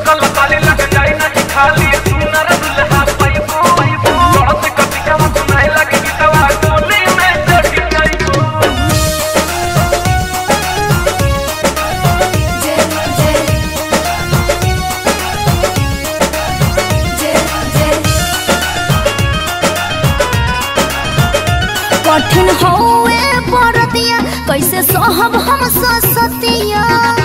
छटकल ताली लग जाई नहीं खाली सुनर दुल्हा पैबो चढ़त कटिकवा सुनाए लगे गीतवा टोली में चढ़ जाइबो जय जय जय जय कठिन होए बरतिया कैसे सहब हम ससतिया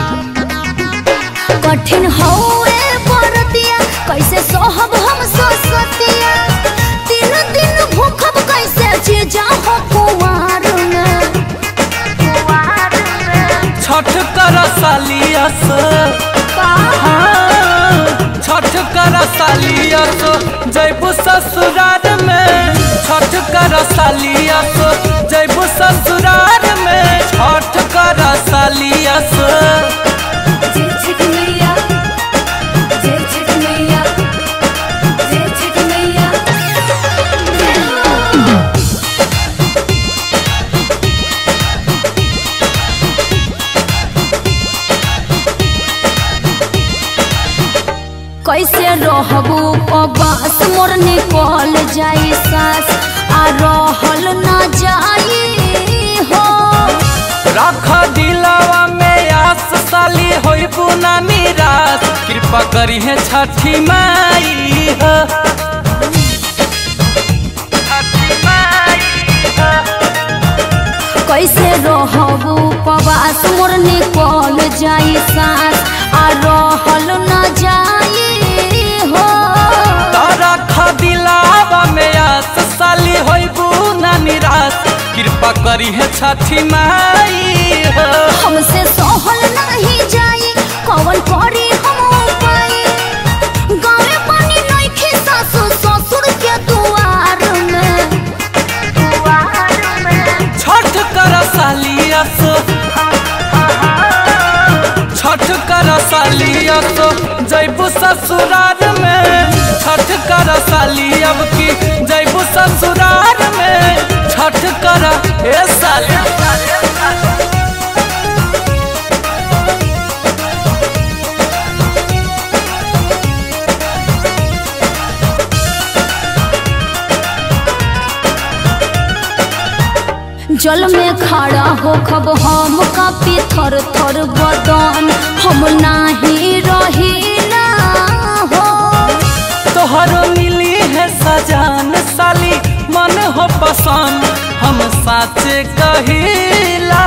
कठिन होए बरतिया कैसे सहब हम ससतिया तीन दिन भूखब कैसे जीजा हो कुमार में कुमार में छठ कर सालियस का छठ कर सालियस जैबू ससुरार में छठ कर सालियस जैबू ससुरार में छठ कर सालियस जय छठ मैया जय छठ मैया जय छठ मैया कैसे रहबू पबास मोर निकल जाई सास आ रहल ना जाई हो रख दिलवा में आस साली होइबू ना निराश कृपा करी है छठी माई हो छठी माई हो कैसे रहबू पबास मोर निकल जाई सास आ रहल ना जाई हो तारा खदिलावा में आस साली होइबू ना निराश कृपा करी है छठी माई हो हमसे सहल नहीं जाई कवन करी हम उपाय गावे पानी नइखे सासु ससुर के दुआर में दुआर में छठ कर सालियस छठ कर सालियस जैबू ससुरार में छठ कर साली अब की जैबू ससुरार में छठ कर ए साली जल में खड़ा हो खब हम कापी थर थर बदन हम नाही रहिला हो तोहरो मिली है सजान साली मन हो पसंद हम साचे कहिला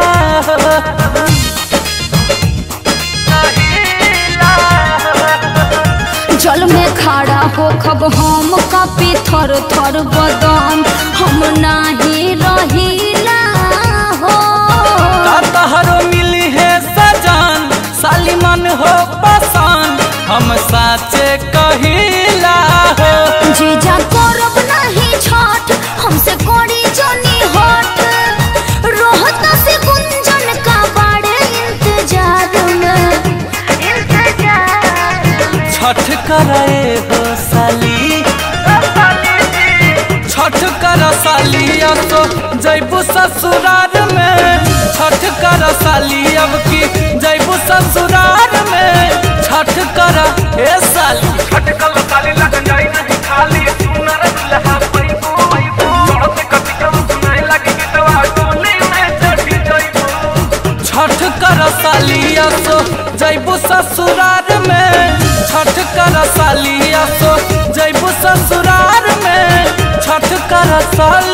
जल में खड़ा हो खब हम कापी थर थर बदन हम नाही रहिला हो का तोहरो मिली है सजान साली मन हो पसंद हम साचे कहिला हो जीजा करब नहीं छठ हमसे कोड़ी जनी हट रोहता से गुंजन का बड़े इंतजार में इंतजार छठ करे हो साली छठ कर साली तो जैबू ससुरार में छठ कर साली अब की जैबू ससुरार में छठ कर ए साली छटकल ताली लग जाई नहीं खाली सुनर दुल्हा पैबो चढ़त कटिकवा सुनाए लगे गीतवा टोली में चढ़ जाइबो छठ कर सालिया सो जैबू ससुरार में छठ कर सालिया सो जैबू ससुरार में छठ कर साली